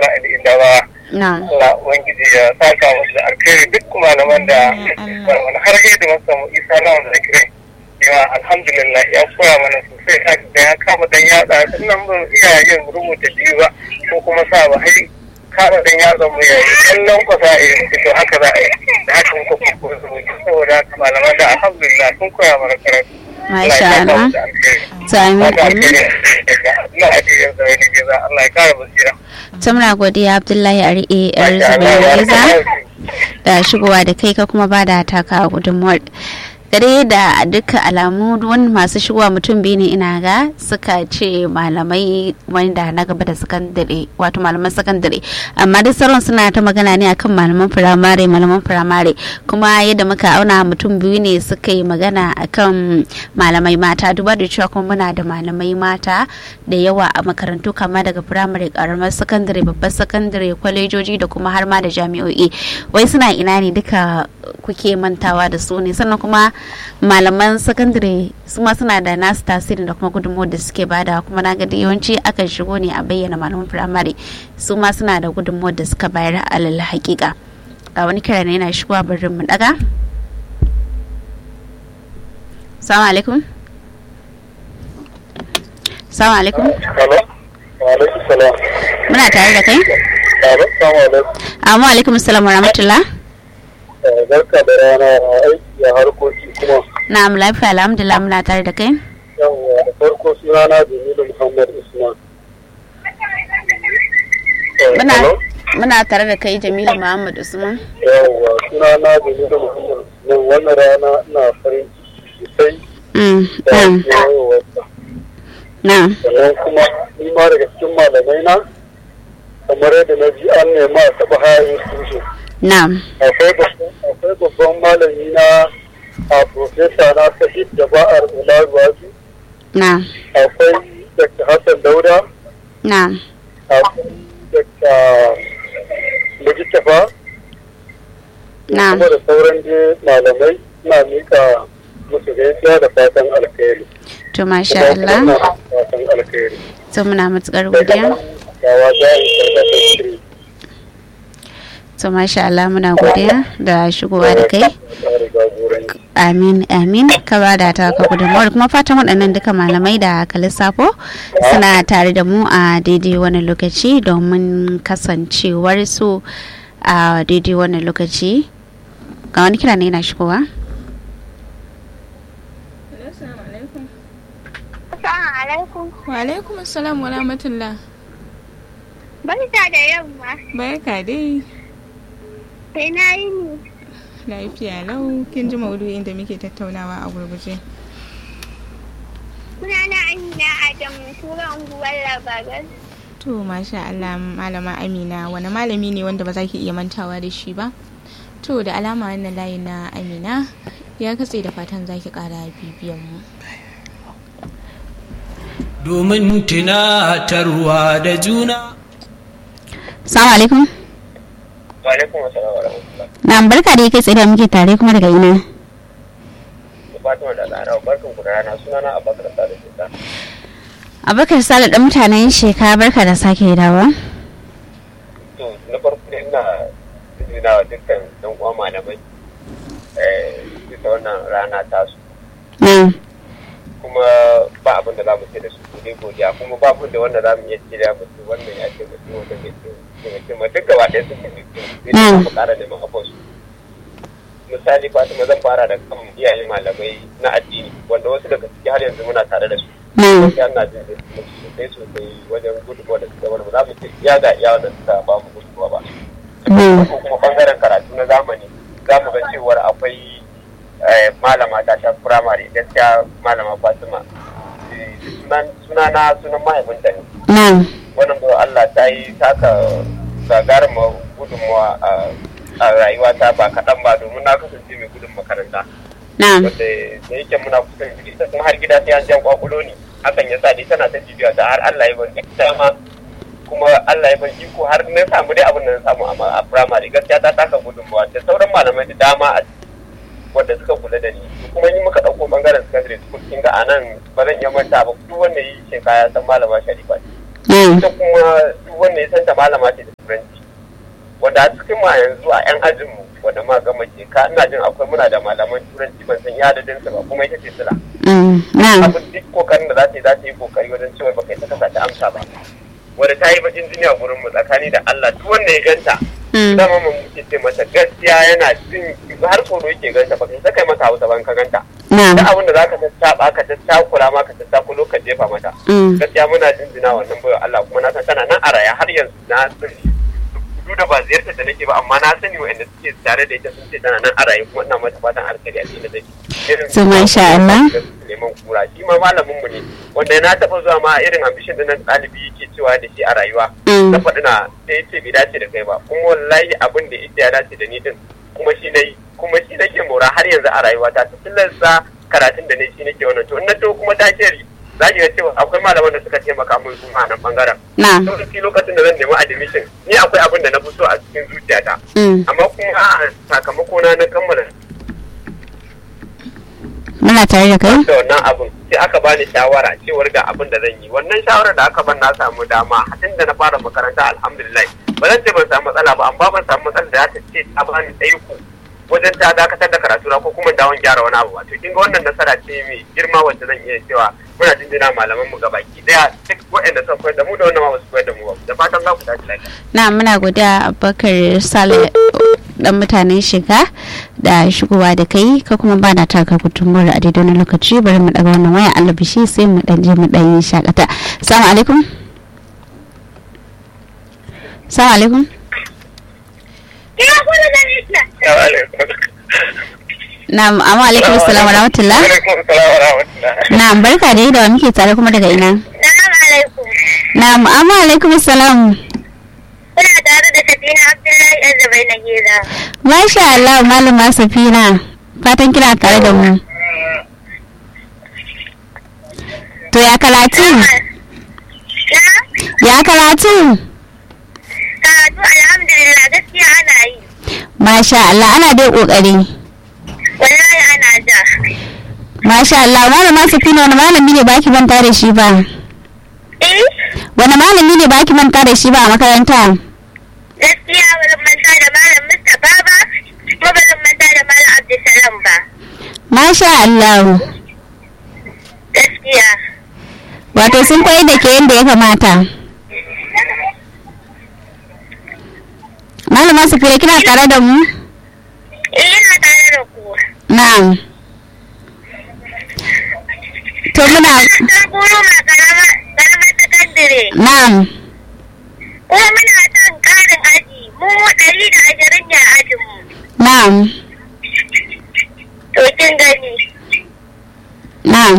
Isma'il Indawa. na'am Allah Ubangiji ya saka musu da alkhairi duk malaman da wani har da masa mu isa lawan da kirai. Ya alhamdulillah ya koya mana sosai a da ya kama dan yatsa sannan ba iya yin rubuta biyu ba ko kuma sa ba hai kama dan yatsa mu yayi kallon kwasa a yi to haka za a yi da haka muka kuma rubuta saboda haka malaman da alhamdulillah sun koya mana karatu. masha Allah to amin amin Allah ya kare Allah ya kare basira. ta muna godiya Abdullahi Ari'e yar Zubairu da shigowa da kai ka kuma ba da taka gudunmuwar gare da duka alamu wani masu shigowa mutum biyu ne ina ga suka ce malamai wanda na gaba da sakandare wato malaman sakandare amma duk sauran suna ta magana ne akan malaman firamare malaman firamare kuma yadda muka auna mutum biyu ne suka yi magana akan malamai mata duba da cewa kuma muna da malamai mata da yawa a makarantu kama daga firamare karamar sakandare babbar sakandare kwalejoji da kuma har ma da jami'o'i wai suna ina ne duka kuke mantawa da su ne sannan kuma malaman sakandare su ma suna da nasu tasiri da kuma gudunmawar da suke bada kuma na gadi yawanci akan shigo ne a bayyana malaman firamare su ma suna da gudunmawar da suka bayar alal hakika a wani kira ne yana shigowa barin mu daga salamu alaikum salamu alaikum muna tare da kai amma alaikum salam wa rahmatullah barka da rana aiki a harkoki kuma na'am lafiya alhamdulillah muna tare da kai yawwa da farko sunana Jamilu Muhammad Usman muna muna tare da kai Jamilu Muhammad Usman yawwa sunana Jamilu Muhammad Usman wannan rana ina farin ciki sosai mm da na'am yawarsa na'am sannan kuma ni ma daga cikin malamai na kamar yadda na ji an nema a taɓa hayan tushe na'am akwai babban akwai babban malami na a profesa na Sahid da ba'ar Ularuwaji na'am akwai Dr. Hassan Dauda na'am akwai Dr. Mujitafa na'am kuma da sauran dai malamai na mika musu gaisuwa da fatan alkhairi. to masha Kuma Allah ina fatan alkhairi. to muna matukar godiya Gawa jari karkashin shiri. to masha Allah muna godiya da shigowa da kai Tare jagoranci. amin amin ka ba da ta ka gudunmawar kuma fatan waɗannan duka malamai da ka lissafo suna tare da mu a daidai wani lokaci domin kasancewar su a daidai wani lokaci ga wani kira ne yana shigowa Assalamu alaikum. Wa alaikum assalam wa rahmatullah. Barka da yamma. Barka dai. Sai na yi ni. Lafiya lau kin ji maudu'in da muke tattaunawa a gurguje. Sunana Amina Adamu, sura unguwar Labaran. To masha Allah malama Amina wani malami ne wanda ba za ki iya mantawa da shi ba? To da alama wannan layi na Amina ya katse da fatan za ki kara bibiyan mu. domin tunatarwa da juna. salamu alaikum Wa alaikum assalam wa rahmatullah. na barka da kai tsaye da muke tare kuma daga ina Da Fatima da Lara barkan ku da rana sunana Abubakar Salisu Shekara. abubakar sale dan mutanen sheka barka da sake dawa to na farko dai ina ina wa dukkan ɗan uwa malamai eh bisa wannan rana tasu na'am kuma ba abin da za mu ce da su ko dai godiya kuma ba abin da wanda za mu iya ce da mutu wannan ya ce mutu wanda bai ce daga ce ma duk gaba ɗaya sun ce mutu sai da mu ƙara neman abuwa su misali Fatima zan fara da kan iyaye malamai na addini wanda wasu daga ciki har yanzu muna tare da su na'am gaskiya ina jin da su sosai sosai wajen gudunmawa da suka wani ba za mu ce iya ga iya wanda suka ba mu gudunmawa ba Mm. ko kuma bangaren karatu na zamani za mu ga cewar akwai eh, malama ta ta firamare gaskiya malama fatima Eh, sunan sunana sunan mahaifinta ne na'am wannan ba Allah ta yi taka gagarumar gudunmawa a a rayuwata ba kaɗan ba domin na kasance mai gudun makaranta na'am wanda da yake muna kusan ita kuma har gida sai an jan kwakulo ne hakan ya sa dai tana ta jibiya ta har Allah ya bar ita ma kuma Allah ya bar iko har na samu dai abin da na samu a a primary gaskiya ta taka gudunmawa da sauran malamai da dama a wanda suka kula da ni kuma in muka ɗauko bangaren secondary school kin ga anan ba zan iya manta ba duk wanda yi shekara ya san malama Sharifa ce Mm. ita kuma duk wanda ya santa malama ce da turanci wanda a cikin ma yanzu a yan ajin mu wanda ma gama ke ka ina jin akwai muna da malaman turanci ban san ya adadin su ba kuma ita ce sila Mm. Na'am. abin duk kokarin da za ta yi za ta yi kokari wajen cewa baka yi ta kasa ta amsa ba wanda ta yi bakin jini a gurin mu tsakani da Allah duk wanda ya ganta Mm. dama mun muke ce mata gaskiya yana jin har tsoro yake ganta baka yi ta kai mata hausa ban ka ganta Na'am. da abin da za ka tattaba ka tattakura ma ka tattakulo ka jefa mata Mm. gaskiya muna jinjina wannan bayan Allah kuma na san tana nan a raya har yanzu na sani duk da ba ziyartar da nake ba amma na sani wa'anda suke tare da ita sun ce tana nan a raye kuma ina mata fatan alkhairi a cikin da take Irin So, masha Allah. neman kura shi ma malamin mu ne wanda na taɓa zuwa ma irin ambition din nan ɗalibi yake cewa da shi a rayuwa Mm. na faɗi na sai ce bai dace da kai ba kuma wallahi abin da ita ya dace da ni din kuma shi nayi kuma shi nake mora har yanzu a rayuwata ta tilasta karatun da ne shi nake wannan to in na to kuma ta sheri za ki ga cewa akwai malaman da suka taimaka mun kuma a nan bangaren Na'am. lokaci lokacin da zan nemi admission ni akwai abin da na fi so a cikin zuciyata Mm. amma kuma a sakamako na na kammala Muna tare da kai? da wannan abin sai aka bani shawara cewar ga abin da zan yi wannan shawarar da aka ban na samu dama tun da na fara makaranta alhamdulillah ba zan ce ban samu matsala ba amma ban samu matsala da ta ce ta bani tsaiko wajen ta dakatar da karatu na ko kuma dawon gyara wani abu wato kin ga wannan nasara ce mai girma wacce zan iya cewa muna jinjina malaman mu gabaki daya duk waɗanda suka koyar da mu da wannan ma ba su koyar da mu ba da fatan za ku tashi lafiya na muna godiya abubakar sale dan mutanen shiga da shigowa da kai ka kuma ba na taka gudunmuwar a daidai wani lokaci bari mu daga wannan waya Allah bishi sai mu dan je mu dan yi shakata assalamu alaikum assalamu alaikum Ina kula da nisa. na'am amma alaikum assalam wa rahmatullah Alaikum salam wa rahmatullah. na'am barka da da wa muke tare kuma daga ina Salamu alaikum. na'am amma alaikum assalam Kuna tare da Safina Abdullahi ɗan Zabai na Geza. masha Allah malama safina fatan kina tare da mu to ya karatu Na? ya karatu Karatu alhamdulillah gaskiya ana yi. masha Allah ana dai kokari Wallahi ana ja. masha Allah malama safina wani malami ne baki manta da shi ba Eh? wani malami ne baki manta da shi ba a makaranta Gaskiya ba zan manta da Malam Mustapha ba, kuma ba zan manta da Malam Abdulsalam ba. masha Allah Gaskiya. wato sun koyi da ke yadda ya kamata malama safina kina tare da mu Eh, ina tare da ku. na'am to muna Ta guru ma karamar sakandire. na'am Kuma muna son ƙarin aji. Mu ɗari da ashirin ne a ajinmu. na'am To kin gani. na'am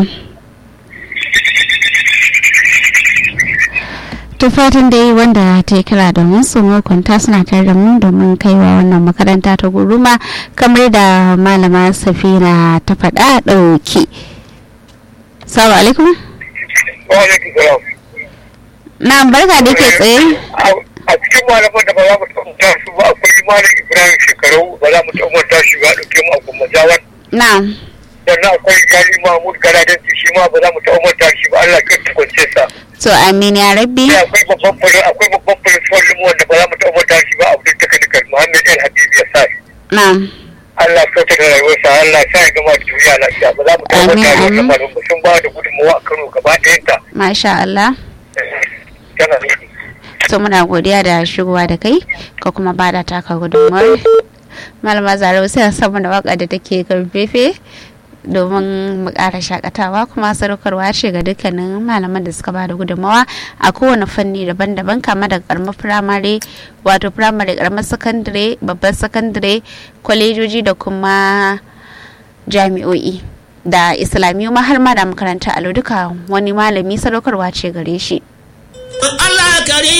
to fatan dai wanda ta yi kira domin su makwanta suna tare da mu domin kaiwa wannan makaranta ta guruma kamar da malama safina ta faɗa ɗauki salamu alaikum Wa alaikum salam. na barka da ke tsaye A cikin malaman da ba za mu taɓa su ba akwai malam Ibrahim shekaru ba za mu taɓa shi ba ɗauke mu a kuma jawan. na Sannan akwai Gali Mahmud Galadanci shi ma ba za mu taɓa manta shi ba Allah kan tukwance sa. to amin ya rabbi Sai akwai babban fulin akwai babban fulin fulin wanda ba za mu taɓa manta shi ba Abdul Takanikar Muhammad El Habib ya sa. na Allah sauta da rayuwarsa Allah sa ya gama da duniya lafiya ba za mu taɓa Amin, manta da amin. wannan malaman sun ba da gudunmawa a Kano gaba ɗayanta. masha Allah Tana to muna godiya da shigowa da kai ka kuma ba da taka gudunmawar malama zaro sai a samu da waka da take karfefe domin mu ƙara shakatawa kuma sadaukarwa ce ga dukkanin malaman da suka ba da gudunmawa a kowane fanni daban-daban kama daga karamar firamare wato firamare karamar sakandare babban sakandare kwalejoji da kuma jami'o'i da islamiyu ma har ma da makaranta alo duka wani malami sadaukarwa ce gare shi Allah kare